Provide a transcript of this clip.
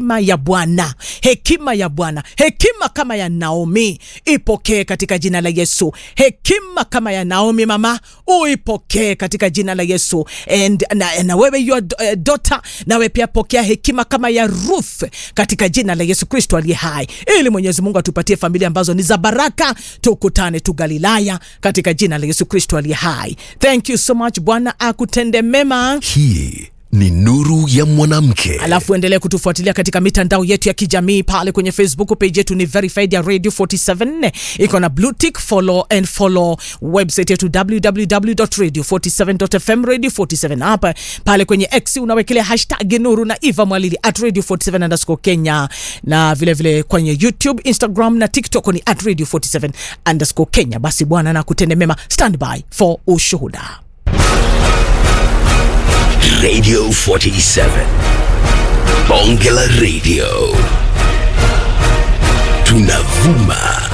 hekima ya Bwana, hekima ya Bwana, hekima kama ya Naomi ipokee katika jina la Yesu. Hekima kama ya Naomi mama, uipokee katika jina la Yesu. And, na, na wewe your uh, daughter, nawe pia pokea hekima kama ya Ruth katika jina la Yesu Kristo aliye hai, ili Mwenyezi Mungu atupatie familia ambazo ni za baraka, tukutane tu Galilaya katika jina la Yesu Kristo aliye hai. Thank you so much. Bwana akutende mema. Hii ni nuru ya mwanamke. Alafu endelee kutufuatilia katika mitandao yetu ya kijamii pale kwenye Facebook page yetu ni verified ya Radio 47 iko na blue tick, follow and follow website yetu www.radio47.fm radio 47 hapa pale kwenye X unawekelea hashtag nuru na Eva Mwalili at radio 47 underscore Kenya na vile vile kwenye YouTube, Instagram na TikTok ni at radio 47 underscore Kenya. Basi Bwana na kutende mema, stand by for ushuhuda. Radio 47. Bonge la Radio. Tunavuma